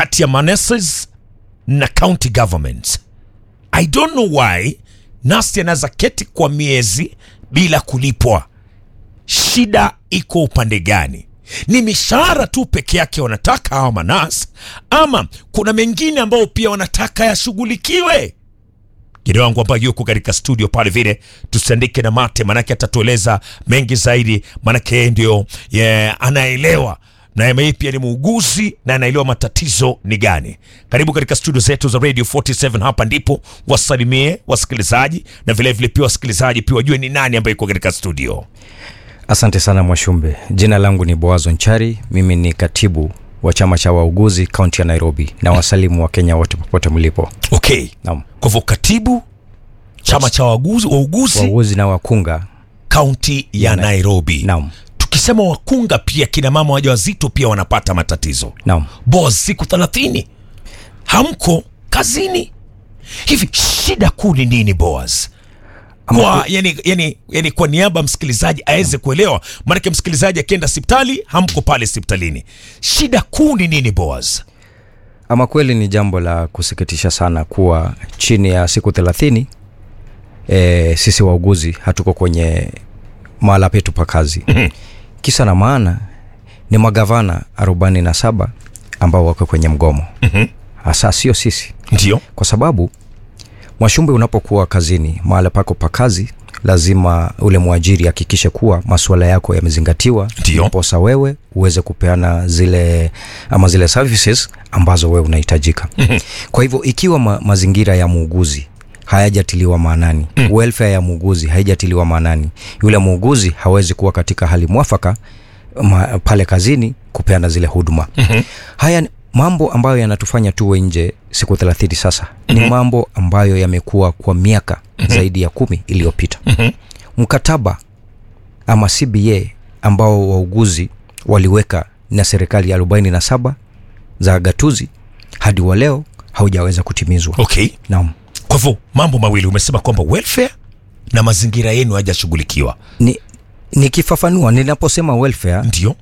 kati ya maneses na county governments. I don't know why nasi anaweza keti kwa miezi bila kulipwa. Shida iko upande gani? Ni mishahara tu peke yake wanataka hawa manas, ama kuna mengine ambayo pia wanataka yashughulikiwe? Jina wangu ambayo yuko katika studio pale vile, tusiandike na mate, manake atatueleza mengi zaidi, manake yeye ndio yeah, anaelewa na yeye pia ni muuguzi na anaelewa matatizo ni gani. Karibu katika studio zetu za Radio 47, hapa ndipo wasalimie wasikilizaji na vilevile vile pia wasikilizaji pia wajue ni nani ambaye yuko katika studio. Asante sana Mwashumbe. Jina langu ni Boazo Nchari, mimi ni katibu wa chama cha wauguzi kaunti ya Nairobi na wasalimu wa Kenya wote popote mlipo. Okay, Naam, kwa hivyo katibu chama cha wauguzi wauguzi wauguzi na wakunga. kaunti ya Na- Nairobi. Naam, Tukisema wakunga, pia kina mama wajawazito pia wanapata matatizo. naam. Boss, siku thelathini hamko kazini, hivi shida kuu ni nini Boaz? Ama Kwa, yani, yani, yani kwa niaba ya msikilizaji aweze kuelewa, maanake msikilizaji akienda hospitali hamko pale hospitalini, shida kuu ni nini Boaz? Ama kweli ni jambo la kusikitisha sana kuwa chini ya siku thelathini e, sisi wauguzi hatuko kwenye mahala petu pa kazi. Kisa na maana ni magavana arobaini na saba ambao wako kwenye mgomo hasa, sio sisi, Ndio kwa sababu Mwashumbe, unapokuwa kazini mahala pako pa kazi, lazima ule mwajiri hakikishe kuwa masuala yako yamezingatiwa, Ndio. ndiposa wewe uweze kupeana zile ama zile services ambazo wewe unahitajika. Kwa hivyo ikiwa ma, mazingira ya muuguzi hayajatiliwa maanani mm. welfare ya muuguzi haijatiliwa maanani, yule muuguzi hawezi kuwa katika hali mwafaka ma, pale kazini kupeana zile huduma mm-hmm. haya ni mambo ambayo yanatufanya tuwe nje siku thelathini sasa mm-hmm. ni mambo ambayo yamekuwa kwa miaka mm-hmm. zaidi ya kumi iliyopita mm-hmm. mkataba ama cba ambao wauguzi waliweka na serikali ya 47 za gatuzi hadi wa leo haujaweza kutimizwa okay. naam Kwa hivyo mambo mawili umesema kwamba welfare na mazingira yenu hayajashughulikiwa, ni nikifafanua ninaposema welfare ndio